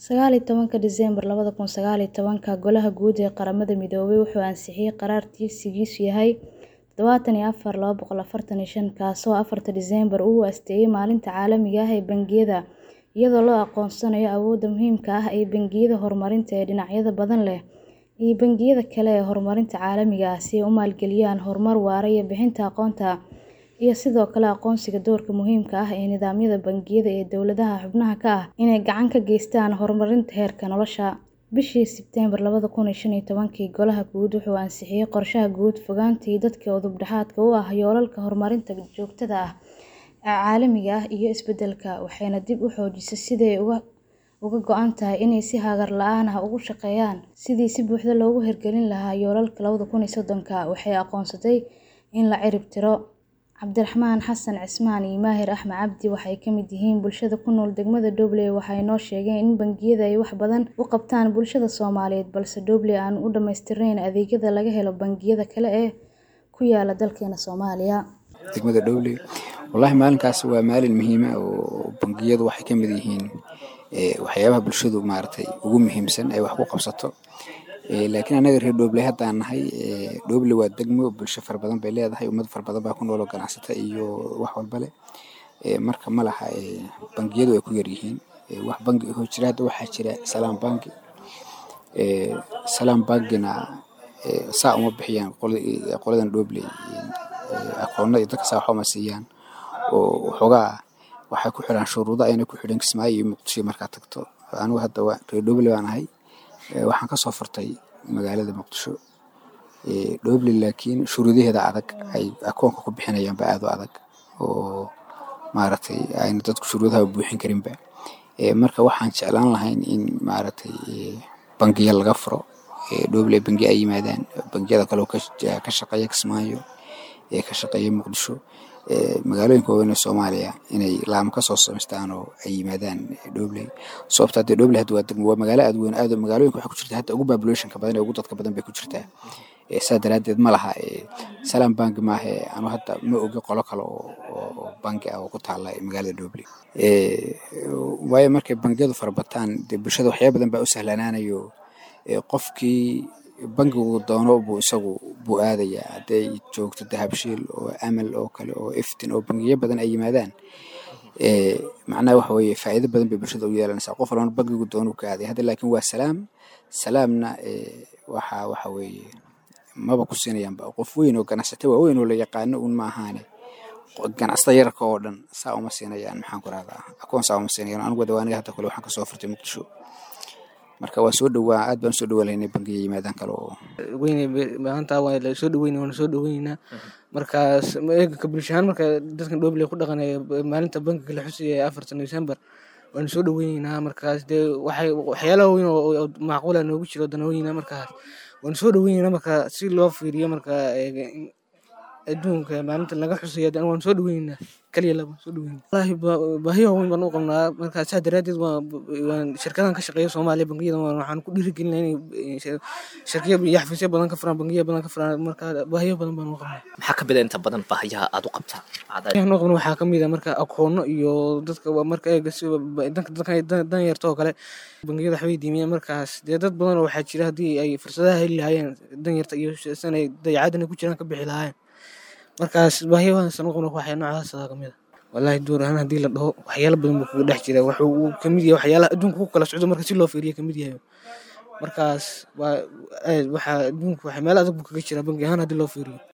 Sagaal iyo tobanka Diseembar labada kun sagaal iyo tobanka Golaha Guud ee Qaramada Midoobay wuxuu ansixiyay qaraar tirsigiisu yahay tadhawatan iyo afar laba boqol afartan iyo shan kaasoo afarta Diseembar u asteeyay Maalinta Caalamiga ah ee Bangiyada, iyadoo loo aqoonsanayo awoodda muhiimka ah ee bangiyada horumarinta ee dhinacyada badan leh iyo bangiyada kale ee horumarinta caalamiga ah si ay u maalgeliyaan horumar waara iyo bixinta aqoonta, iyo sidoo kale aqoonsiga doorka muhiimka ah ee nidaamyada bangiyada ee dawladaha xubnaha ka ah inay gacan ka geystaan horumarinta heerka nolosha. Bishii Sebteembar labada kun iyo shan iyo tobankii, Golaha Guud wuxuu ansixiyay Qorshaha Guud Fogaanta Dadka udub dhexaadka u ah Yoolalka Horumarinta Joogtada ah ee Caalamiga ah iyo Isbeddelka, waxayna dib u xoojisay sidii ay uga go'an tahay inay si hagar la'aan ah uga shaqeeyaan sidii si buuxda loogu hirgelin lahaa yoolalka labada kun iyo soddonka. Waxay aqoonsatay in la cirib tiro. Cabdiraxmaan Xasan Cismaan iyo Maahir Axmed Cabdi waxay ka mid yihiin bulshada ku nool degmada Dowley waxay noo sheegeen in bangiyada ay wax badan u qabtaan bulshada Soomaaliyeed balse Dowley aan u dhammaystirnayn adeegyada laga helo bangiyada kale ee ku yaala dalkeena Soomaaliya. Degmada Dowley walahi maalinkaas waa maalin muhiim ah oo bangiyadu waxay ka mid yihiin waxyaabaha bulshadu maaragtay ugu muhiimsan ay wax ku qabsato. Laakiin anaga reer Dowley haddaan nahay Dowley waa degmo bulsho fara badan bay leedahay ummad fara badan baa ku nool oo ganacsata iyo wax walba leh. Marka ma laha bangiyadu way ku yar yihiin. Wax bangi oo jira hadda waxaa jira Salaam Bank. Salaam Bankina saa uma bixiyaan qoladan Dowley aqoonada iyo dadka saa wax uma siiyaan oo waxoogaa waxay ku xiraan shuruudo ayna ku xidhan Kismaayo iyo Muqdisho markaad tagto. Anigu hadda reer Dowley baan ahay waxaan ka soo furtay magaalada Muqdisho. Dowley laakiin shuruudaheeda adag ay akoonka ku bixinayaan baa aad u adag oo maaragtay ayna dadku shuruudaha buuxin karinba. Marka waxaan jeclaan lahayn in maaragtay bangiya laga furo Dowley bangi ay yimaadaan bangiyada kale oo ka shaqeeya Kismaayo ee ka shaqeeya Muqdisho magaalooyinka waaweyn ee Soomaaliya inay laamo ka soo samaystaan oo ay yimaadaan Dowley. Sababtoo ah Dowley hadda waa degmo waa magaalo aad u weyn aad magaalooyinka waxay ku jirtaa hadda ugu population-ka badan ee ugu dadka badan bay ku jirtaa. Saa daraaddeed ma laha Salaam Bank maahe anu hadda ma ogi qolo kale oo bangi ah oo ku taala magaalada Dowley. Waayo markay bangiyadu fara bataan dee bulshada waxyaabo badan baa u sahlanaanayo qofkii bangigu doono buu isagu buu aadayaa hadday joogto Dahabshiil oo Amal oo kale oo Iftiin oo bangiyo badan ay yimaadaan. Macnaha waxa weeye faa'iido badan bay bulshada u yeelanaysaa qof walbana bangigu doono uu ka aaday. Hadda laakiin waa Salaam. Salaamna waxa waxa weeye maba ku siinayaanba qof weyn oo ganacsata waaweyn oo la yaqaano uun ma ahaane ganacsatada yararka oo dhan saa uma siinayaan maxaan ku rahdaa akoon saa uma siinayaan anigu waa aniga hadda kale waxaan ka soo furtay Muqdisho. Marka waa soo dhowaa aad baan soo dhowaan lahayn bangiga yimaadaan kale oo weyne maanta waa la soo dhaweynaa waana soo dhaweynaynaa markaas eega bulsho ahaan marka dadkan Dowley ku dhaqanaya maalinta bangiga la xusaya ee afartan Diseembar waana soo dhaweynaynaa markaas dee waxay waxyaalaha weyn oo macquul ah noogu jiro danooyina markaas waana soo dhaweynaynaa marka si loo fiiriyo marka adduunka maalinta laga xusayo waan soo dhaweynaynaa kaliya laba soo dhaweynaa wallaahi baahiyo weyn baan u qabnaa marka saa daraaddeed waan shirkadahan ka shaqeeya Soomaaliya bangiyada waxaan ku dhiirigelinayaa inay shirkado iyo xafiisyo badan ka furaan bangiyo badan ka furaan marka baahiyo badan baan u qabnaa. Maxaa ka mid ah inta badan baahiyaha aad u qabtaa? Baahiyaha aan u qabno waxaa ka mid ah marka aqoono iyo dadka marka eega si dadka dadka dan yarta oo kale bangiyada waxbay diimiyaan markaas dee dad badan oo waxaa jira haddii ay fursadaha heli lahaayeen dan yarta iyo san ay dayacaadana ku jiraan ka bixi lahaayeen. Markaas baahiyahaas aan u qabno waxaa noocaas ka mid ah. Wallaahi door ahaan haddii la dhaho waxyaalo badan buu kaga dhex jiraa wuxuu uu ka mid yahay waxyaalaha adduunka ku kala socdo marka si loo fiiriyo ka mid yahay. Markaas waa waxa adduunka waxa meel adag buu kaga jiraa bangi ahaan haddii loo fiiriyo.